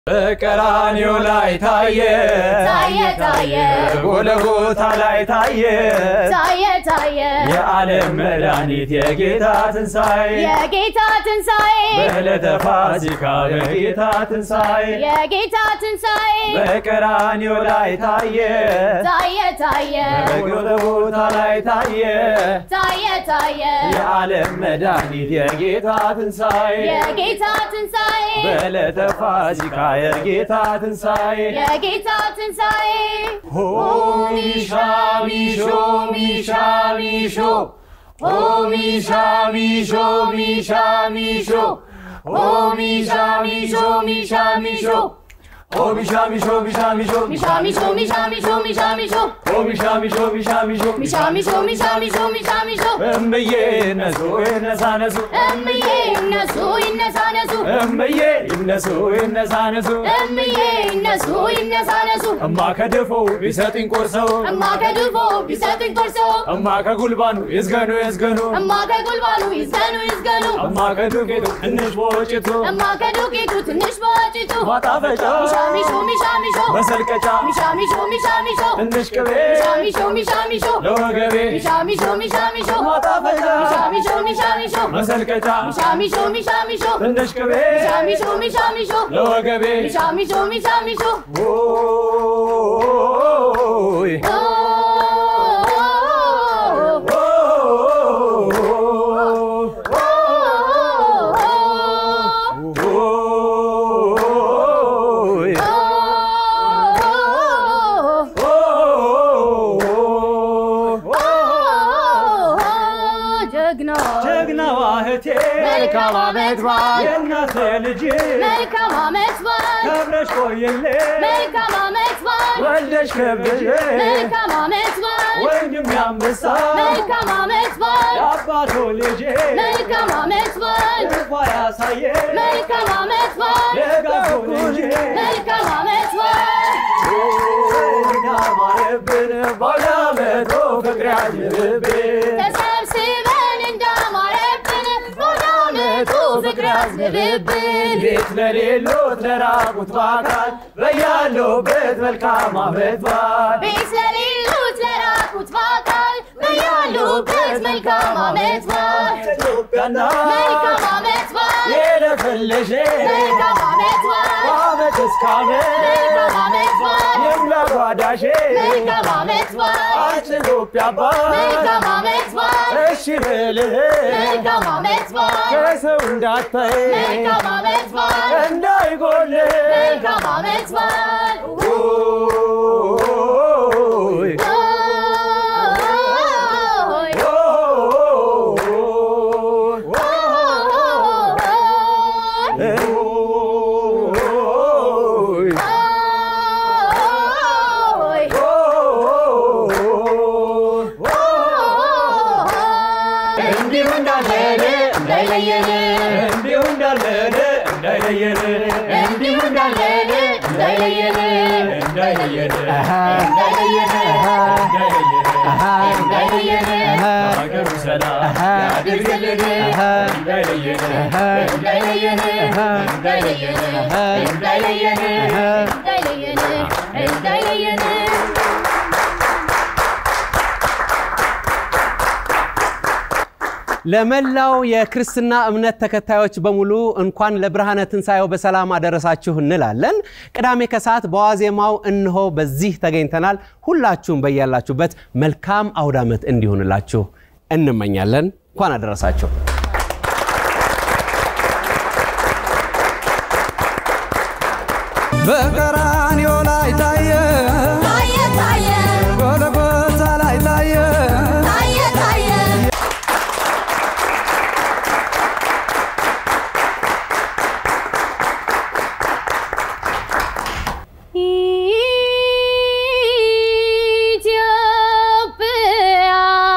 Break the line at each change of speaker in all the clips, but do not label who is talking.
በቀራንዮ ላይ ታየ
ታየ ታየ
ጎለጎታ ላይ ታየ
ታየ ታየ
የዓለም መድኃኒት የጌታ ትንሣኤ
የጌታ ትንሣኤ
በዕለተ ፋሲካ በጌታ ትንሣኤ
የጌታ ትንሣኤ
በቀራንዮ ላይ ታየ
ታየ ታየ
በጎለጎታ ላይ ታየ
ታየ ታየ
የዓለም መድኃኒት የጌታ ትንሣኤ
የጌታ ትንሣኤ
በዕለተ ፋሲካ የጌታ ትንሣኤ
የጌታ ትንሣኤ
ሆ ሚሻ ሚሾ ሚሻ ሚሾ ሆ ሚሻ ሚሾ ሚሻ ሚሾ ሆ ሚሻ ሚሾ ሚሻ ሚሾ ሆ ሚሻ ሚሾ ሚሻ ሚሾ
ሚሻ ሚሾ ሚሻ ሚሾ ሚሻ ሚሾ
ሆ ሚሻ ሚሾ ሚሻ ሚሾ
ሚሻ ሚሾ ሚሻ ሚሾ ሚሻ ሚሾ
እምዬ ነሱ ይነሳነሱ
እምዬ ይነሱ ይነሳነሱ
እምዬ ይነሱ ይነሳነሱ
እምዬ ይነሱ ይነሳነሱ
እማ ከድፎ ቢሰጥኝ ቆርሰው
እማ ከድፎ ቢሰጡኝ ቆርሰው
እማ ከጉልባኑ ይዝገኑ ይዝገኑ
እማ ከጉልባኑ ይዝገኑ ይዝገኑ
እማ ከዱቄቱ ትንሽ በወጭቱ
እማ ከዱቄቱ ትንሽ በወጭቱ
ማጣፈጫ
ሚሻ ሚሾ ሚሻ ሚሾ
መሰልቀጫ
ሚሻ ሚሾ ሚሻ ሚሾ
ትንሽ ቅቤ
ሚሻ ሚሾ ሚሻ ሚሾ
ለወገቤ
ሚሻ ሚሾ ሚሻ ሚሾ
ማጣፈጫ
ሚሻ ሚሾ ሚሻ ሚሾ
መሰልቀጫ
ሚሻ ሚሾ ሚሻ ሚሾ
ትንሽ ቅቤ
ሚሻ ሚሾ ሚሻ ሚሾ
ለወገቤ
ሚሻ ሚሾ ሚሻ ሚሾ
ኦይ
ኦ
ኦይ
ጀግና
ጀግናዋ እህቴ
መልካም ዓመት በዓል
የእናቴ ልጅ
መልካም ዓመት በዓል
ከብረሽ ቆይልኝ
መልካም ዓመት በዓል
ወልደሽ ከብዬ
መልካም ዓመት በዓል
ወንድም ያንበሳ
መልካም ዓመት በዓል
የአባቶ ልጄ
መልካም ዓመት በዓል
እንኳ ያሳየ
መልካም ዓመት በዓል
የጋፎ ልጄ
መልካም ዓመት በዓል
እንዳማረብን ባለመቶ ፍቅር ያዝንብን
ተሰብስበን እንዳማረብን በዓመቱ ፍቅር ያዝንብብን
ቤት ለሌሎት ለራቁት በአካል በያለውበት መልካም ዓመት በዓል
ቤት ለሌሉት ለራቁት በአካል በያሉበት መልካም ዓመት በዓል
ኢትዮጵያና
መልካም ዓመት በዓል
የለፈለሽ
መልካም ዓመት በዓል
ዓመት እስከ
መልካም ዓመት
ዓመት
በዓል
የሙላ ጓዳሼ
መልካም ዓመት በዓል
አንቺ ኢትዮጵያ
መልካም
አባት
ዓመት በዓል
እሺ በልህ
መልካም ዓመት በዓል
ከሰው እንዳታይ
መልካም ዓመት በዓል
እንዳይጎል
መልካም ዓመት በዓል
ኦይ
ኦይ
ኦይ
ኦይ
እንዲሁ እንዳለን
እንዳይለየን
እንዲሁ እንዳለን እንዳይለየን
እንዲሁ እንዳለን እንዳይለየን
እንዳይለየን
እንዳይለየን እንዳይለየን
ሀገሩ ሰላም ያድርግልን እንዳይለየን
እንዳይለየን እንዳይለየን እንዳይለየን እንዳይለየን እንዳይለየን
ለመላው የክርስትና እምነት ተከታዮች በሙሉ እንኳን ለብርሃነ ትንሣኤው በሰላም አደረሳችሁ እንላለን። ቅዳሜ ከሰዓት በዋዜማው እንሆ በዚህ ተገኝተናል። ሁላችሁም በያላችሁበት መልካም አውደ ዓመት እንዲሆንላችሁ እንመኛለን። እንኳን አደረሳችሁ።
በቀራንዮ ላይ ታየ
ታየ ታየ
ጎልጎታ ላይ ታየ
ታየ ታየ ኢትዮጵያ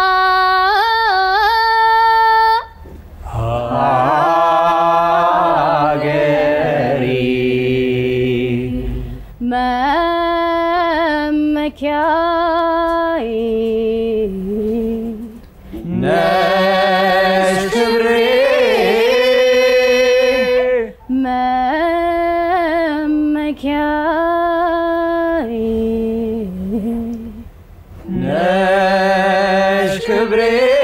ሀገሪ
መመኪያዬ
ነሽ ክብሬ
መመኪያዬ
ነሽ ክብሬ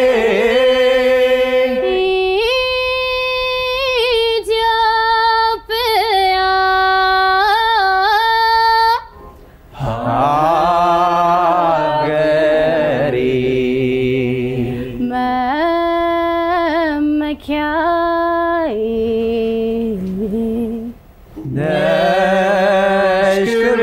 ኢትዮጵያ
ሀገሬ
መመኪያዬ
ነሽ ክብሬ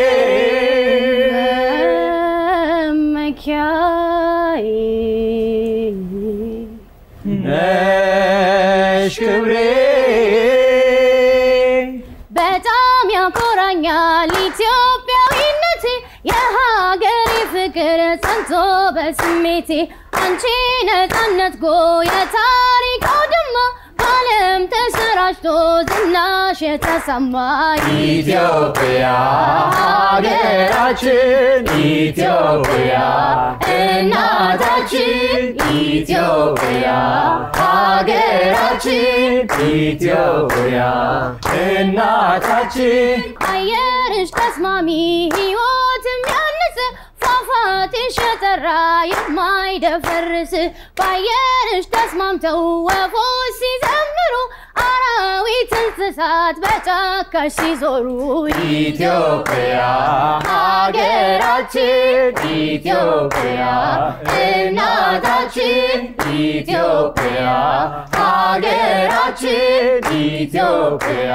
መመኪያዬ
ነሽ ክብሬ
በጣም ያኮራኛል ኢትዮጵያዊነቴ የሀገሬ ፍቅር ጸንቶ በስሜቴ አንቺ ነፃነት ጎ የታሪክ አውድማ በዓለም ተሰራጭቶ ዝናሽ የተሰማ
ኢትዮጵያ ሀገራችን ኢትዮጵያ እናታችን ኢትዮጵያ ሀገራችን ኢትዮጵያ እናታችን
አየርሽ ተስማሚ ሕይወት የሚያንጽ ፏፏቴሽ የጠራ የማይደፈርስ በአየርሽ ተስማምተው ወፎች ሲዘምሩ አራዊት እንስሳት በጫካሽ ሲዞሩ
ኢትዮጵያ ሀገራችን ኢትዮጵያ እናታችን ኢትዮጵያ ሀገራችን ኢትዮጵያ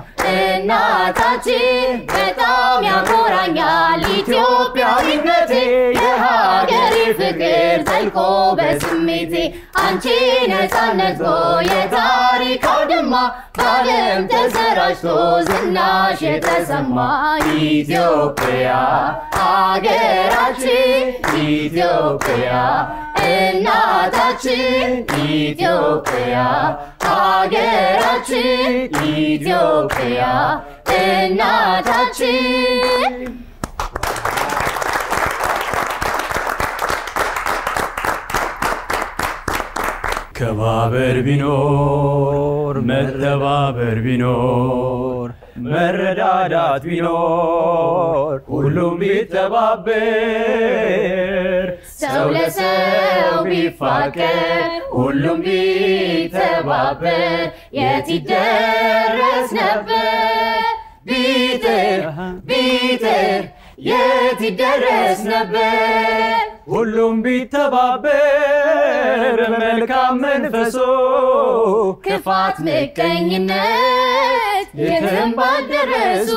እናታችን በጣም ያኮራኛል ኢትዮጵያዊነቴ የሀገሬ ፍቅር ዘልቆ በስሜቴ አንቺ ነፃነት ጎ የታሪክ አውድማ በዓለም ተሰራጭቶ ዝናሽ የተሰማ ኢትዮጵያ ሀገራችን ኢትዮጵያ እናታችን ኢትዮጵያ ሀገራችን ኢትዮጵያ እናታችን ከባበር ቢኖር መተባበር ቢኖር መረዳዳት ቢኖር ሁሉም ቢተባበር
ሰው ለሰው ቢፋቀር ሁሉም ቢተባበር የት ይደረስ ነበር ቢጥር ቢጥር የት ይደረስ ነበር
ሁሉም ቢተባበር መልካም መንፈሶ
ክፋት ምቀኝነት የትም ባልደረሱ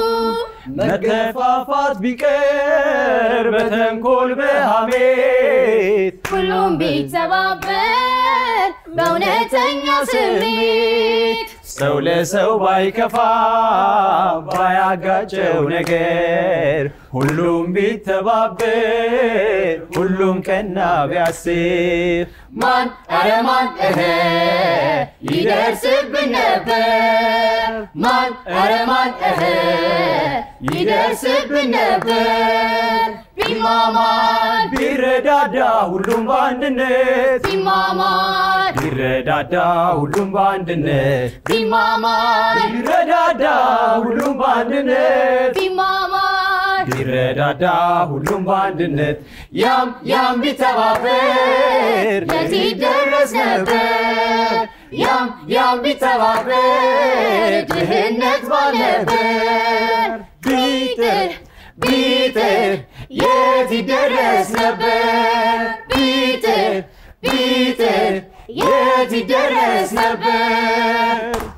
መከፋፋት ቢቀር በተንኮል በሐሜት
ሁሉም ቢተባበር በእውነተኛ ስሜት
ሰው ለሰው ባይከፋ ባያጋጨው ነገር ሁሉም ቢተባበር ሁሉም ቀና ቢያስብ ማን ኧረ ማን እህ ይደርስብን ነበር ማን ኧረ ማን እህ ይደርስብን ነበር ቢማማር ቢረዳዳ ሁሉም በአንድነት
ቢማማር
ቢረዳዳ ሁሉም በአንድነት
ቢማማር
ቢረዳዳ ሁሉም በአንድነት
ቢማማር
ቢረዳዳ ሁሉም በአንድነት ያም ያም ቢተባበር
የት ይደረስ ነበር
ያም ያም ቢተባበር ድህነት ባልነበር ቢጥር ቢጥር የት ይደረስ ነበር ቢጥር ቢጥር የት ይደረስ ነበር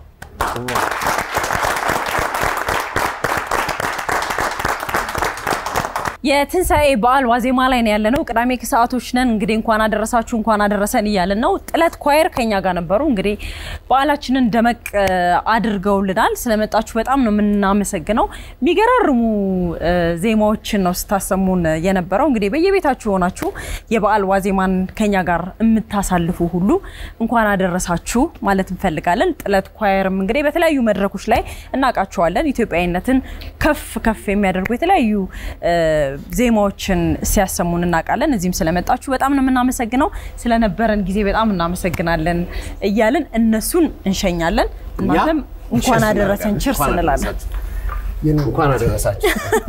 የትንሣኤ በዓል ዋዜማ ላይ ነው ያለነው። ቅዳሜ ከሰዓቶች ነን። እንግዲህ እንኳን አደረሳችሁ እንኳን አደረሰን እያለን ነው። ጥለት ኳየር ከኛ ጋር ነበሩ። እንግዲህ በዓላችንን ደመቅ እ, አድርገውልናል። ስለመጣችሁ በጣም ነው የምናመሰግነው። የሚገራርሙ እ, ዜማዎችን ነው ስታሰሙን የነበረው። እንግዲህ በየቤታችሁ ሆናችሁ የበዓል ዋዜማን ከኛ ጋር የምታሳልፉ ሁሉ እንኳን አደረሳችሁ ማለት እንፈልጋለን። ጥለት ኳየርም እንግዲህ በተለያዩ መድረኮች ላይ እናውቃቸዋለን። ኢትዮጵያዊነትን ከፍ ከፍ የሚያደርጉ የተለያዩ እ, ዜማዎችን ሲያሰሙን እናውቃለን። እዚህም ስለመጣችሁ በጣም ነው የምናመሰግነው። ስለነበረን ጊዜ በጣም እናመሰግናለን እያልን እነሱን እንሸኛለን። እናንተም እንኳን አደረሰን ችርስ እንላለን።
እንኳን አደረሳችሁ።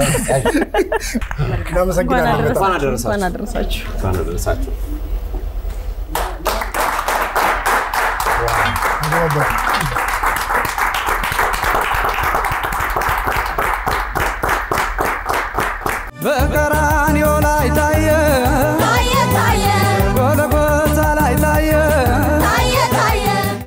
እናመሰግናለን በጣም።
እንኳን አደረሳችሁ።
እንኳን አደረሳችሁ።
እንኳን አደረሳችሁ።
በቀራንዮ ላይ ታየ
ታየ ታየ
ጎልጎታ ላይ ታየ
ታየ ታየ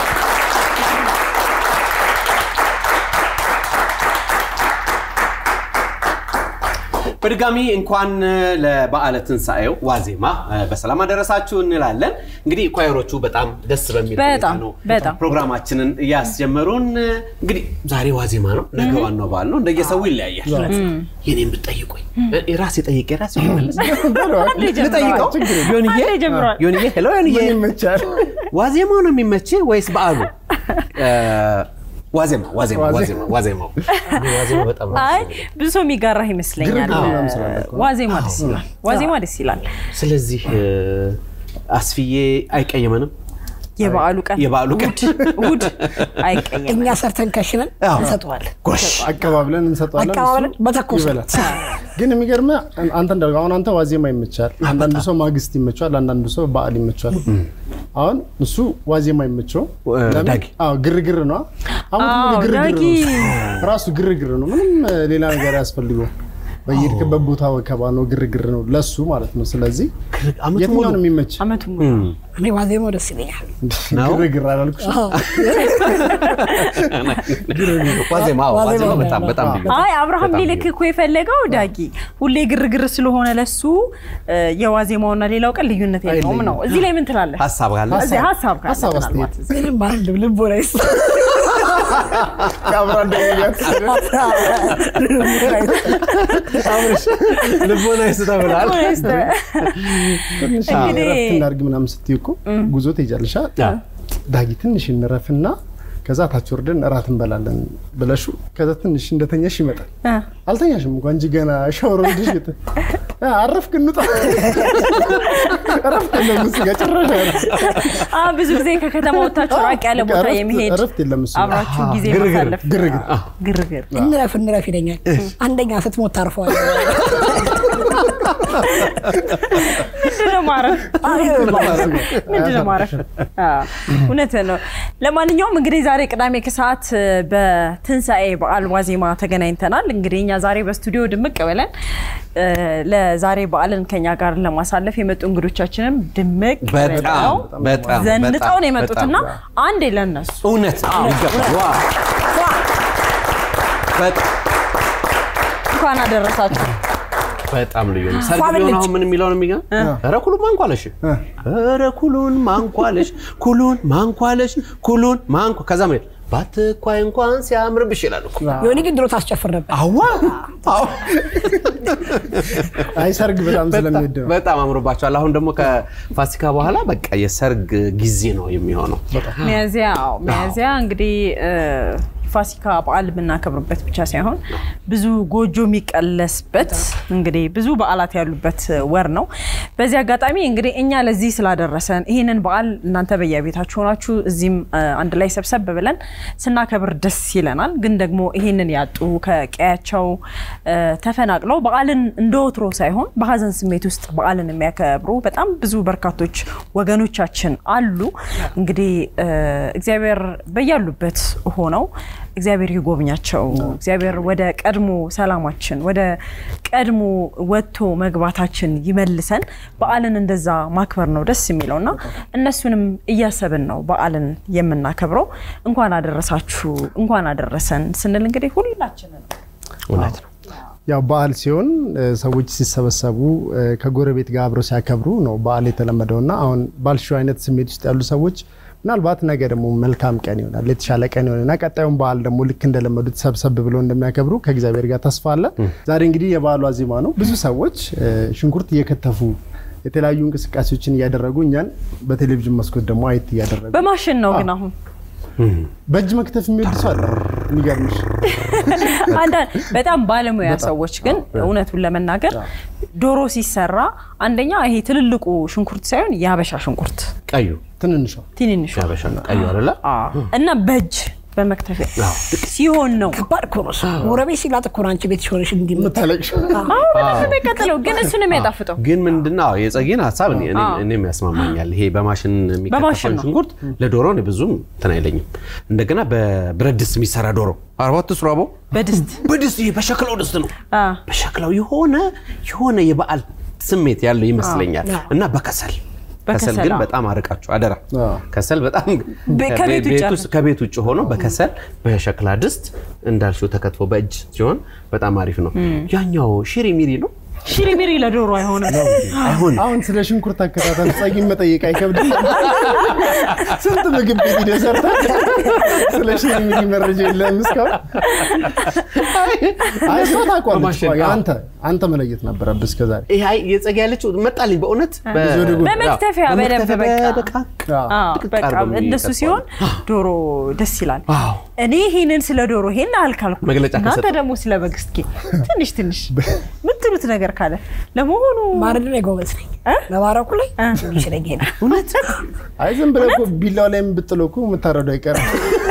በድጋሚ እንኳን ለበዓለ ትንሣኤው ዋዜማ እ፣ በሰላም አደረሳችሁ እንላለን። እንግዲህ ኳየሮቹ በጣም ደስ በሚል ሁኔታ
በጣም፣
ነው
በጣም።
ፕሮግራማችንን እያስጀመሩን። እንግዲህ ዛሬ ዋዜማ ነው፣ ነገ ዋናው በዓል ነው። እንደየሰው ይለያያል። የኔን ብትጠይቁኝ እ፣ ራሴ ጠይቄ ራሴ መለስ ልጠይቀው ዮንዬ
ጀምሯል።
ዮንዬ ሄሎ ዮንዬ
ምን ይመቻል?
ዋዜማው ነው የሚመችህ ወይስ በዓሉ? እ፣ ዋዜማ ዋዜማ ዋዜማ ዋዜማው እኔ ዋዜማ በጣም ነው
አይ
ደስ የሚለኝ።
ብዙ ሰው የሚጋራህ ይመስለኛል።
ግርግር ምናምን ስላለ እኮ ነው።
ዋዜማ ደስ ይላል። ዋዜማ ደስ ይላል።
ስለዚህ እ፣ አስፍዬ አይቀየመንም።
የበዓሉ ቀን
የበዓሉ ቀን
እሑድ አይቀየም።
እኛ ሰርተን ከሽነን
አዎ።
እንሰጠዋለን።
ጎሽ
አቀባብለን እንሰጠዋለን።
አቀባብለን
እሱ
በተኮሰ።
ይበላል። ግን የሚገርምህ አንተ እንዳልከው አሁን አንተ ዋዜማ ይመቻል፣ አንዳንዱ ሰው ማግስት ይመቻል፣ አንዳንዱ ሰው በዓል ይመቻል። አሁን እሱ ዋዜማ ይመቸው
እ፣
ለምን?
ዳጊ።
አዎ ግርግር ነው። አሁን
አዎ፣
ግርግር
ዳጊ።
ነው ራሱ ግርግር ነው። ምንም እ፣ ሌላ ነገር ያስፈልገው በየሄድክበት ቦታ ወከባ ነው፣ ግርግር ነው ለሱ ማለት ነው። ስለዚህ
ዓመቱን
የትኛው
ሙሉ
ነው የሚመች?
አመቱ ሙሉ
እኔ ዋዜማው ደስ ይለኛል።
ነው?
ግርግር አላልኩሽ?
ዋዜማ አዎ፣ ዋዜማ በጣም በጣም ልዩ ነው።
አይ አብርሃም
በጣም
ሊልክ
ልዩ
እኮ የፈለገው ዳጊ ሁሌ ግርግር ስለሆነ ለሱ እ፣ የዋዜማውና ሌላው ቀን ልዩነት የለውም ነው። እዚህ ላይ ምን ትላለህ?
ሀሳብ ካለ
እዚህ ሀሳብ ካለ
ሀሳብ
ምናልባት
አስተያየት።
እዚህ።
ምንም ባል ልቦ ላይ
ከአብራ እንደሚያት
ልቦና ይስጠ ብላል።
ትንሽ
እንግዲህ-
እረፍት እናድርግ ምናምን ስትይ እኮ ጉዞ ትሄጃለሽ። አ? ዳጊ ትንሽ እንረፍና ከዛ ታች ወርደን እራት እንበላለን ብለሹ ከዛ ትንሽ እንደተኛሽ ይመጣል።
እ፣
አልተኛሽም እንኳ እንጂ ገና ሻወር ወስደሽ የተ አ፣ አረፍክ እንውጣ እረፍት የለም እሱ ጋር ጭራሽ አያረፍም።
አ፣ ብዙ ጊዜ ከከተማ ወጥታችሁ ራቅ ያለ ቦታ
እረፍት-
የመሄድ
እረፍት የለም እሱ ጋር።
አብራችሁ ጊዜ
ግርግር፣
ማሳለፍ
ግርግር
ግርግር
እንረፍ እንረፍ ይለኛል። አንደኛ ስትሞት ታርፈዋል።
ምንድነው ማረፍ? ምንድነው ማረፍ? አዎ፣ እውነትህን ነው። ለማንኛውም እንግዲህ ዛሬ ቅዳሜ ከሰዓት እ፣ በትንሣኤ በዓል ዋዜማ ተገናኝተናል። እንግዲህ እኛ ዛሬ በስቱዲዮ ድምቅ ብለን እ፣ ለዛሬ በዓልን ከኛ ጋር ለማሳለፍ የመጡ እንግዶቻችንም ድምቅ
በጣም
ብለው
በጣም
ዘንጠው ነው
በጣም
የመጡትና አንዴ ለነሱ
እውነት ይገባል። ዋው! በጣም
እንኳን አደረሳችሁ።
በጣም ልዩ ነው። ሰርግ
ፏ
ቢሆን
ብልጭ።
አሁን ምን የሚለው ነው የሚገርም? ኧረ ኩሉን ማንኳለሽ፣ ኧረ ኩሉን ማንኳለሽ፣ ኩሉን ማንኳለሽ፣ ኩሉን ማንኳ ከዛ ምን ባትኳይ እንኳን ሲያምርብሽ ይላል እኮ።
የሆነ ግን ድሮ ታስጨፍር ነበር።
አዋ አዎ።
አይ ሰርግ በጣም ስለሚወድ ነው።
በጣም አምሮባቸዋል። አሁን ደግሞ ከፋሲካ በኋላ በቃ የሰርግ ጊዜ ነው የሚሆነው።
ሚያዚያ አዎ፣ ሚያዚያ እንግዲህ እ፣ ፋሲካ በዓል የምናከብርበት ብቻ ሳይሆን ብዙ ጎጆ የሚቀለስበት እንግዲህ ብዙ በዓላት ያሉበት ወር ነው። በዚህ አጋጣሚ እንግዲህ እኛ ለዚህ ስላደረሰን ይህንን በዓል እናንተ በየቤታችሁ ሆናችሁ እዚህም እ፣ አንድ ላይ ሰብሰብ ብለን ስናከብር ደስ ይለናል። ግን ደግሞ ይህንን ያጡ ከቀያቸው እ፣ ተፈናቅለው በዓልን እንደ ወትሮ ሳይሆን በሀዘን ስሜት ውስጥ በዓልን የሚያከብሩ በጣም ብዙ በርካቶች ወገኖቻችን አሉ። እንግዲህ እ፣ እግዚአብሔር በያሉበት ሆነው እግዚአብሔር ይጎብኛቸው። እግዚአብሔር ወደ ቀድሞ ሰላማችን ወደ ቀድሞ ወጥቶ መግባታችን ይመልሰን። በዓልን እንደዛ ማክበር ነው ደስ የሚለው እና እነሱንም እያሰብን ነው በዓልን የምናከብረው። እንኳን አደረሳችሁ እንኳን አደረሰን ስንል እንግዲህ ሁላችንን
እውነት ነው።
ያው በዓል ሲሆን እ፣ ሰዎች ሲሰበሰቡ እ፣ ከጎረቤት ጋር አብረው ሲያከብሩ ነው በዓል የተለመደው እና አሁን ባልሽው አይነት ስሜት ውስጥ ያሉ ሰዎች ምናልባት ነገ ደግሞ መልካም ቀን ይሆናል የተሻለ ቀን ይሆናል እና ቀጣዩን በዓል ደግሞ ልክ እንደለመዱት ሰብሰብ ብለው እንደሚያከብሩ ከእግዚአብሔር ጋር ተስፋ አለ። ዛሬ እንግዲህ የበዓሉ ዋዜማ ነው። ብዙ ሰዎች እ፣ ሽንኩርት እየከተፉ የተለያዩ እንቅስቃሴዎችን እያደረጉ እኛን በቴሌቪዥን መስኮት ደግሞ አየት እያደረጉ
በማሽን ነው ግን አሁን
በእጅ መክተፍ የሚወድ ሰው አለ። የሚገርምሽ
አንዳንድ በጣም ባለሙያ ሰዎች ግን እውነቱን ለመናገር ዶሮ ሲሰራ አንደኛ ይሄ ትልልቁ ሽንኩርት ሳይሆን የሀበሻ ሽንኩርት
ቀዩ
ትንንሿ
ትንንሹ
ያበሻ ቀዩ አይደለ?
አዎ። እና በእጅ በመክተፊያ ሲሆን ነው።
ከባድ እኮ ነው እሱ። ጎረቤት ሲላጥ እኮ ነው አንቺ ቤት ሆነሽ እንዲህ
የምታለቅሽው
አዎ በጣም ነው የሚቀጥለው፣ ግን እሱ ነው የሚያጣፍጠው።
ግን ምንድነው የጸጊን ሀሳብ እኔ- እኔ- እኔም ያስማማኛል። ይሄ በማሽን
በማሽን
የሚከተፈውን
ነው።
ሽንኩርት ለዶሮ እኔ ብዙም እንትን አይለኝም። እንደገና በብረት ድስት የሚሰራ ዶሮ አርባት ስሩ አቦ
በድስት
በድስት ይሄ በሸክላው ድስት ነው።
አ፣
በሸክላው የሆነ የሆነ የበዓል ስሜት ያለው ይመስለኛል እና በከሰል ከሰል
በከሰል
ግን
አዎ።
በጣም አርቃችሁ አደራ።
አዎ።
ከሰል በጣም
በ- ከቤት ውጭ
ቤት
ያለ-
ውስጥ- ከቤት ውጭ ሆኖ በከሰል በሸክላ ድስት እንዳልሽው ተከትፎ በእጅ ሲሆን በጣም አሪፍ ነው። ያኛው ሽሪ ሚሪ ነው
ሽሪ ሚሪ ለዶሮ አይሆንም።
አይሆን
አሁን ስለ ሽንኩርት አከታተል ጸጊን መጠየቅ አይከብድም። ስንት ምግብ ቤት ሂደህ ሰርተህ ስለ ሽሪ ሚሪ መረጃ የለህም እስካሁን? አይ እሷ ታውቋለች።
በማሽን፣
ቆይ
አዎ።
አንተ አንተ መለየት ነበረብህ እስከዛሬ።
ይሄ አይ የጸጋ ያለችው መጣልኝ በእውነት በ-
ወደ ጎን።
በመክተፊያ በደንብ
በመክተፊያ
በቃ
በደቃቅ
አዎ።
አዎ፣
ድቅቅ
በቃ
አድርገው
እንደሱ
የሚቀጥሉ
ሲሆን ዶሮ ደስ ይላል።
አዎ።
እኔ ይህንን ስለ ዶሮ ይሄን አልካልኩ፣
መግለጫ
እናንተ
ከሰጠ-
ደግሞ ስለ በግ እስኪ ትንሽ ትንሽ ምትሉት ነገር ካለ ለመሆኑ
ማረድ ላይ ጎበዝ ነኝ። መባረኩ ላይ ይችለኝ ሄዳ
እውነት
አይ ዝም ብለህ እኮ ቢላው ላይ ብጥለው እኮ የምታረዱ አይቀርም።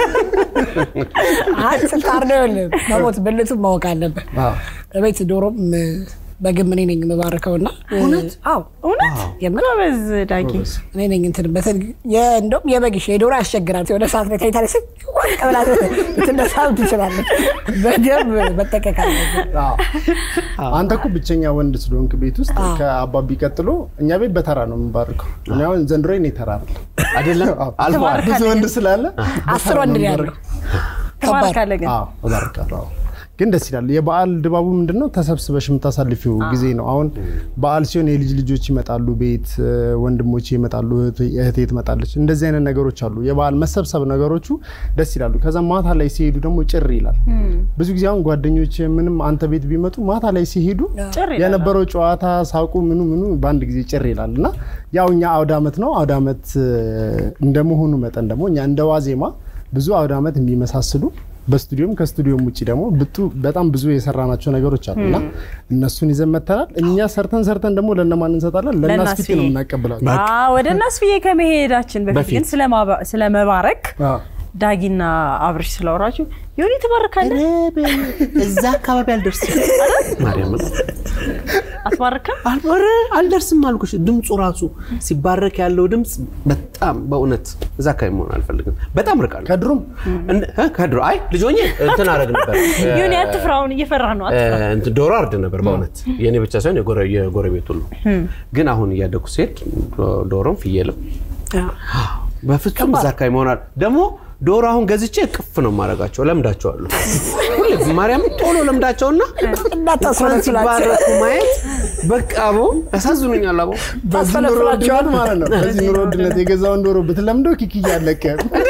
ስልጣር ነው ያለ መሞት ብልቱን ማወቅ አለብህ።
አዎ።
እቤት ዶሮም በግም እኔ ነኝ የምባርከው እና እውነት አዎ
እውነት
የምር
ጎበዝ ዳጊ
እኔ ነኝ እንትን በተን እንደውም የበግሽ የዶሮ ያስቸግራል። ወደ ሰዓት ላይ ተኝታ ላይ ቀብላ ትነሳም ትችላለች። በደንብ መጠቀቅ አለብን።
አዎ። አንተ እኮ ብቸኛ ወንድ ስለሆንክ ቤት ውስጥ ከአባቢ ቀጥሎ እኛ ቤት በተራ ነው የምንባርከው። እኔ አሁን ዘንድሮ እኔ ተራ አይደለም
አይደለም
አዎ።
አልፈዋል።
ብዙ ወንድ ስላለ
አስር ወንድ ነው ያለው። ከባድ
ተባርካለ ግን
አዎ እባርካለሁ። አዎ። ግን ደስ ይላል። የበዓል ድባቡ ምንድን ነው? ተሰብስበሽ የምታሳልፊው ጊዜ ነው። አሁን በዓል ሲሆን የልጅ ልጆች ይመጣሉ ቤት፣ ወንድሞች ይመጣሉ፣ እህቴ እህቴ ትመጣለች። እንደዚህ አይነት ነገሮች አሉ። የበዓል መሰብሰብ ነገሮቹ ደስ ይላሉ። ከዛ ማታ ላይ ሲሄዱ ደግሞ ጭር ይላል። ብዙ ጊዜ አሁን ጓደኞች ምንም አንተ ቤት ቢመጡ ማታ ላይ ሲሄዱ
ጭር ይላል።
የነበረው ጨዋታ ሳቁ ምኑ ምኑ በአንድ ጊዜ ጭር ይላል እና ያው እኛ አውደ ዓመት ነው አውደ ዓመት እንደመሆኑ መጠን ደግሞ እኛ እንደ ዋዜማ ብዙ አውደ ዓመት የሚመሳስሉ በስቱዲዮም ከስቱዲዮም ውጭ ደግሞ ብጡ በጣም ብዙ የሰራናቸው ነገሮች አሉ እና እነሱን ይዘን መተናል። እኛ ሰርተን ሰርተን ደግሞ ለእነማን እንሰጣለን? ለእናስፊት ነው
ለእናስፊ።
የምናቀብላቸው።
አዎ፣ ወደ እናስፍዬ ከመሄዳችን በፊት ግን ስለማባ- ስለመባረክ
አዎ።
ዳጊና አብርሽ ስለወራችሁ ዮኒ ትባርካለህ
እዛ አካባቢ አልደርስም። ማርያም
አትባርክም?
አልበረ አልደርስም አልኩሽ። ድምፁ ራሱ ሲባረክ ያለው ድምፅ በጣም በእውነት እዛ አካባቢ መሆን አልፈልግም። በጣም ርቃለሁ።
ከድሩም
እንደ- እ? ከድሮ አይ ልጅ ሆኜ እንትን አደረግ ነበር
ዮኒ አትፍራውን እየፈራ ነው። አትፍራ።
እ፣ እንትን ዶሮ አርድ ነበር በእውነት የእኔ ብቻ ሳይሆን የጎረ- የጎረቤት ሁሉ። ግን አሁን እያደኩ ሲሄድ ዶ- ዶሮም ፍየልም በፍጹም እዛ አካባቢ መሆናል። ደግሞ ዶሮ አሁን ገዝቼ ቅፍ ነው የማደርጋቸው። ለምዳቸዋለሁ። ሁሌ ማርያም ቶሎ ለምዳቸውና እንኳን ሲባረኩ ማየት በቃ አቦ ያሳዝኑኛል። አቦ
በዚህ ኑሮ ውድነት ማለት ነው። በዚህ ኑሮ ውድነት የገዛውን ዶሮ ብትለምደው ኪክ እያለቀ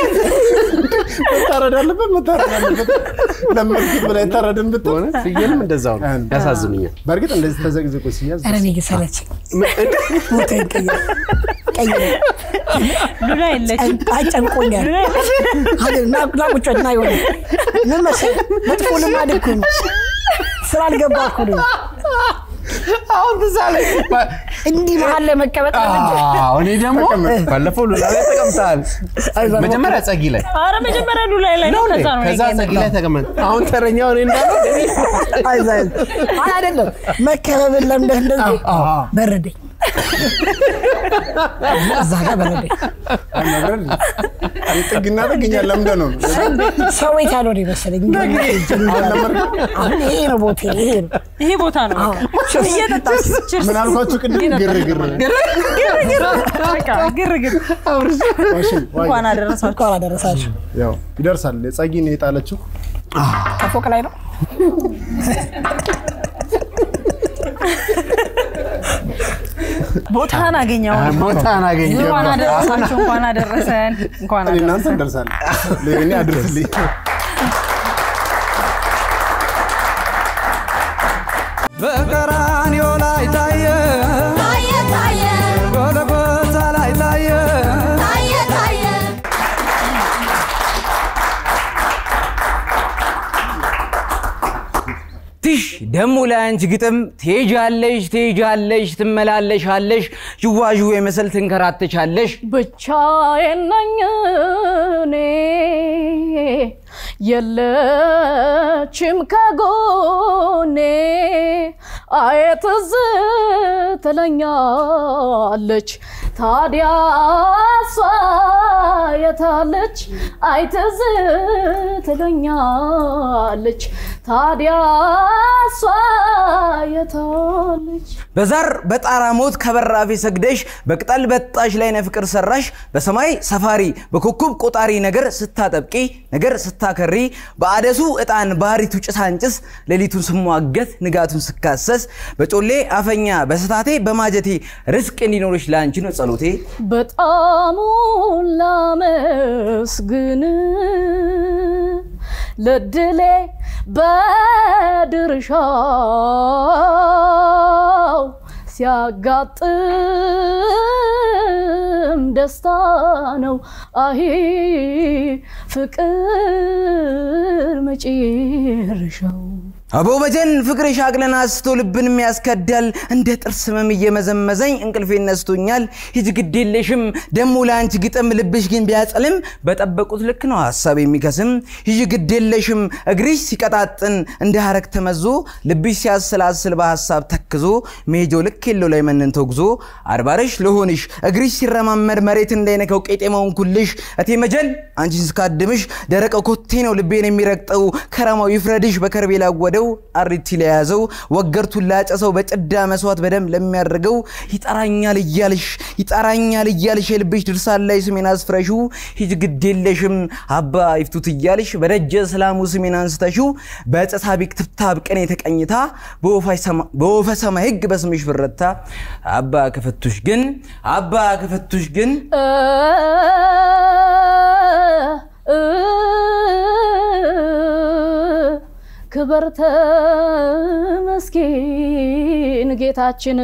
መታረድ አለበት መታረድ አለበት። ለመድኩት ብላ የታረድን ብትሆን
በእውነት ፍየልም እንደዛው ነው። ያሳዝኑኛል።
በእርግጥ እንደዚህ ተዘቅዝቆ ሲያዝ
ኧረ እኔ ግን ሰለቸኝ። ቦታዬን ቀይር ቀይር።
ሉላ የለችም።
አይ ጨንቆኛል።
ሉላ የለችም።
ሀገር ና ና ቁጭ በል ና ይሆነ ምን መሰለህ መጥፎ ልማድ እኮ ነው። ስላልገባ እኮ ነው
አሁን ትዝ አለኝ።
እንዲህ መሀል ላይ መቀመጥ ነው እንጂ።
አዎ፣ እኔ ደግሞ ባለፈው ሉላ ላይ ተቀምጠሃል። መጀመሪያ ጸጊ ላይ
ኧረ መጀመሪያ ሉላ ላይ ነው።
ነው እንዴ?
ከዛ ነው
ከዛ
እኔ
ጸጊ ላይ ተቀመጥ። አሁን ተረኛው እኔ እንዳለው
አይዞህ አይዞህ። አይ አይደለም መከበብን ለምደህ እንደዚህ በረደኝ እዛ ጋር በረደኝ።
ጥግና ጥግኛ ለምደ ነው
ሰው ቤት ያልሆነ ይመስለኝ አሁን ይሄ ነው ቦታ ይሄ ነው
ይሄ ቦታ ነው። እየጠጣች ችርስ
ምን አልኳችሁ ቅድም ግርግር
በቃ ግርግር።
ዋሽን ዋይ
እንኳን አደረሳችሁ።
እንኳን አደረሳችሁ።
ያው ይደርሳል ጸጊን የጣለችው
ከፎቅ ላይ ነው
ቦታን አገኘው።
ቦታን አገኘ
እንኳን አደረሳችሁ። እንኳን አደረሰን። እንኳን
እኔ እናንተ
አደረሰን።
እንደርሳለን ለእኔ አድርስልኝ
በቀራንዮ ላይ ታየ
ታየ ታየ
ጎልጎታ ላይ ታየ
ታየ ታየ
ትሽ ደሞ ለአንቺ ግጥም ትሄጃለሽ ትሄጃለሽ ትመላለሻለሽ ዥዋዥዌ መሰል ትንከራተቻለሽ
ብቻዬን ነኝ እኔ
የለችም ከጎኔ አየ ትዝ ትለኛለች ታዲያ እሷ የታለች አይ ትዝ ትለኛለች ታዲያ እሷ የታለች
በዛር በጣራ ሞት ከበራፌ ሰግደሽ በቅጠል በጣሽ ላይ ነፍቅር ሰራሽ በሰማይ ሰፋሪ በኮከብ ቆጣሪ ነገር ስታጠብቂ ነገር ስታከሪ በአደሱ እጣን ባህሪቱ ጭሳንጭስ ሌሊቱን ስሟገት ንጋቱን ስካሰስ በጮሌ አፈኛ በስታቴ በማጀቴ ርስቅ እንዲኖርሽ ለአንቺ ነው ጸሎቴ።
በጣሙን ላመስግን ለድሌ በድርሻው ሲያጋጥም ደስታ ነው አሂ ፍቅር መጨረሻው
አቦ በጀን ፍቅርሽ አቅለን አስቶ ልብን ያስከዳል እንደ ጥርስ ህመም እየመዘመዘኝ እንቅልፌ ነስቶኛል። ሂጅ ግድ የለሽም ደሞ ለአንቺ ግጥም ልብሽ ግን ቢያጸልም በጠበቁት ልክ ነው ሀሳብ የሚከስም። ሂጅ ግድ የለሽም እግርሽ ሲቀጣጥን እንደ ሀረግ ተመዞ ልብሽ ሲያሰላስል በሀሳብ ተክዞ መሄጃው ልክ የለው ላይ መንን ተጉዞ አድባርሽ ልሆንሽ እግርሽ ሲረማመድ መሬት እንዳይነካው ቄጤማውን ኩልሽ እቴ መጀን አንቺን ስካድምሽ ደረቀ ኮቴ ነው ልቤን የሚረግጠው ከረማው ይፍረድሽ በከርቤ ላወደው አሪቲ ለያዘው ወገርቱን ላጨሰው በጭዳ መስዋዕት በደም ለሚያደርገው ይጠራኛል እያልሽ ይጠራኛል እያልሽ የልብሽ ድርሳን ላይ ስሜን አስፍረሹ ሂጅ ግድ የለሽም አባ ይፍቱት እያልሽ በደጀ ሰላሙ ስሜን አንስተሹ በፀሳቢቅ ትብታብ ቅኔ ተቀኝታ በወፈ ሰማይ ህግ በስምሽ ብረታ አባ ከፈቱሽ ግን አባ ከፈቱሽ ግን
ክበር ተመስገን ጌታችን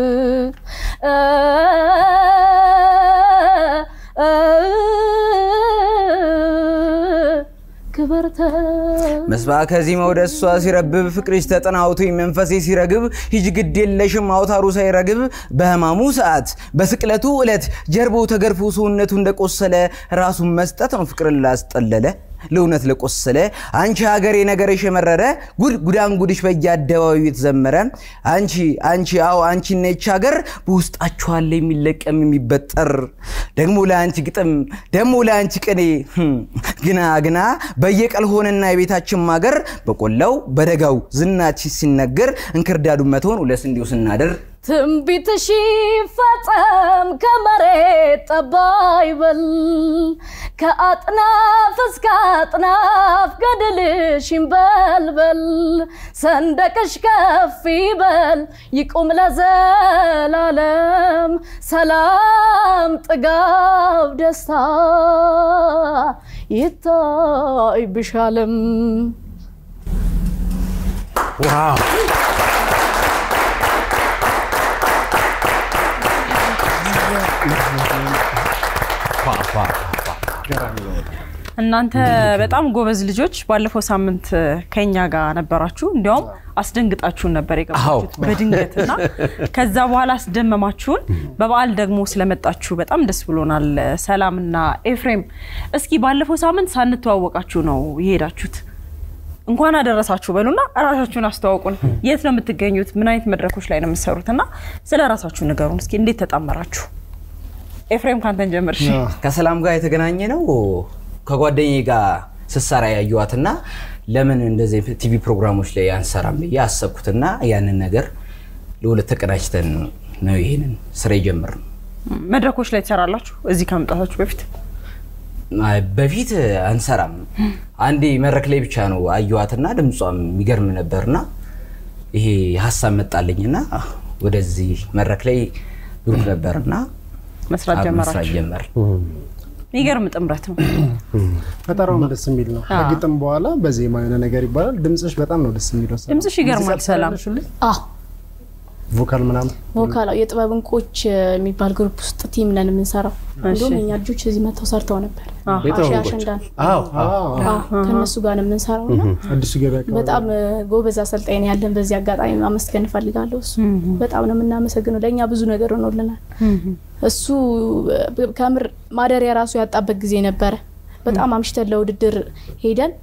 ክበር
መስባከ ዜማው ደሷ ሲረብብ ፍቅርሽ ተጠናውቶ መንፈሴ ሲረግብ ሂጅ ግድ የለሽም አውታሩ ሳይረግብ በህማሙ ሰዓት በስቅለቱ ዕለት ጀርባው ተገርፎ ሰውነቱ እንደቆሰለ ራሱን መስጠት ነው ፍቅርን ላስጠለለ ለእውነት ለቆሰለ አንቺ ሀገሬ ነገርሽ የመረረ ጉድ ጉዳን ጉድሽ በየአደባባዩ የተዘመረ አንቺ አንቺ አዎ አንቺ ነች ሀገር በውስጣችሁ አለ የሚለቀም የሚበጠር ደግሞ ለአንቺ ግጥም ደግሞ ለአንቺ ቅኔ ግና ግና በየቀል ሆነና የቤታችን ማገር በቆላው በደጋው ዝናች ሲነገር እንክርዳዱን መተውን ሁለስ እንዲሁ ስናደር
ትንቢትሽ ይፈጸም ከመሬት ጠባ ይበል ከአጥናፍ እስከ አጥናፍ ገድልሽ ይንበልበል ሰንደቅሽ ከፍ ይበል ይቁም ለዘላለም ሰላም ጥጋብ ደስታ ይታይብሻለም
ዋው
እናንተ በጣም ጎበዝ ልጆች ባለፈው ሳምንት ከኛ ጋር ነበራችሁ። እንዲያውም አስደንግጣችሁን ነበር የገባችሁት በድንገት እና ከዛ በኋላ አስደመማችሁን። በበዓል ደግሞ ስለመጣችሁ በጣም ደስ ብሎናል። ሰላምና ኤፍሬም፣ እስኪ ባለፈው ሳምንት ሳንተዋወቃችሁ ነው የሄዳችሁት። እንኳን አደረሳችሁ በሉና ራሳችሁን አስተዋውቁን። የት ነው የምትገኙት? ምን አይነት መድረኮች ላይ ነው የምትሰሩት? እና ስለ ራሳችሁ ንገሩን እስኪ። እንዴት ተጣመራችሁ? ኤፍሬም ካንተን ጀምር። እሺ።
ከሰላም ጋር የተገናኘ ነው ከጓደኛዬ ጋር ስሰራ ያየዋትና ለምን እንደዚህ ቲቪ ፕሮግራሞች ላይ አንሰራም ብዬ አሰብኩትና ያንን ነገር ለሁለት ተቀናጅተን ነው ይሄንን ስራ የጀመርነው።
መድረኮች ላይ ትሰራላችሁ እዚህ ከመምጣታችሁ በፊት?
አይ፣ በፊት አንሰራም። አንዴ መድረክ ላይ ብቻ ነው አየዋትና ድምጿም የሚገርም ነበርና ይሄ ሀሳብ መጣልኝና ወደዚህ መድረክ ላይ ግሩፕ ነበርና
መስራት
መስራት
ጀመራችሁ?
ጀመር።
የሚገርም ጥምረት ነው።
ፈጠራውም ደስ የሚል ነው። ከግጥም በኋላ በዜማ የሆነ ነገር ይባላል። ድምፅሽ በጣም ነው ደስ የሚለው። ሰላም።
ድምፅሽ ይገርማል።
ሙዚቃ
ሰላም
ትሰሪያለሽ ሁሌ?
አዎ
ቮካል ምናምን
ቮካል የጥበብ እንቆች የሚባል ግሩፕ ውስጥ ቲም ነን የምንሰራው። እንዲሁም የኛ ልጆች እዚህ መጥተው ሰርተው ነበር።
የጥበብ
አሺ
እንቆች?
አሸንዳን
አዎ
አዎ፣ ከእነሱ ጋር ነው የምንሰራው እና
አዲሱ ገበያ አካባቢ
በጣም ጎበዝ አሰልጣኝ ነው ያለን። በዚህ አጋጣሚ ማመስገን እፈልጋለሁ። እሱ በጣም ነው የምናመሰግነው። ለእኛ ብዙ ነገር ሆኖልናል። እሱ ከምር ማደሪያ ራሱ ያጣበት ጊዜ ነበረ። በጣም አምሽተን ለውድድር ሄደን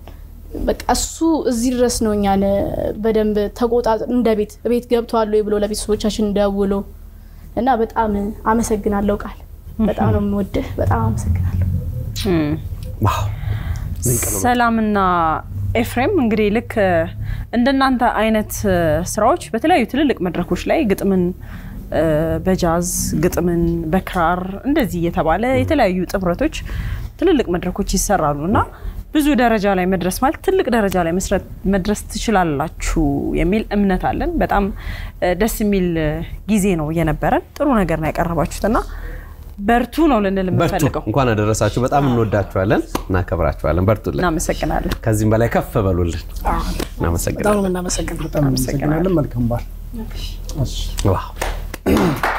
በቃ እሱ እዚህ ድረስ ነው እኛን በደንብ ተቆጣ እንደ ቤት ቤት ገብተዋል ወይ ብሎ ለቤተሰቦቻችን ደውሎ እና በጣም አመሰግናለሁ ቃል በጣም ነው የምወድህ። በጣም አመሰግናለሁ።
ዋው
ሰላምና ኤፍሬም እንግዲህ ልክ እንደናንተ አይነት ስራዎች በተለያዩ ትልልቅ መድረኮች ላይ ግጥምን እ፣ በጃዝ ግጥምን በክራር እንደዚህ እየተባለ የተለያዩ ጥምረቶች ትልልቅ መድረኮች ይሰራሉ እና ብዙ ደረጃ ላይ መድረስ ማለት ትልቅ ደረጃ ላይ መስራት መድረስ ትችላላችሁ የሚል እምነት አለን። በጣም እ፣ ደስ የሚል እ፣ ጊዜ ነው የነበረን። ጥሩ ነገር ነው ያቀረባችሁት እና በርቱ ነው ልንል
በርቱ።
የምንፈልገው።
እንኳን አደረሳችሁ። በጣም እንወዳችኋለን፣ እናከብራችኋለን። በርቱልን።
እናመሰግናለን።
ከዚህም በላይ ከፍ በሉልን።
በጣም ነው
እናመሰግናለን።
የምናመሰግነው።
በጣም እናመሰግናለን። መልካም በዓል።
ዋው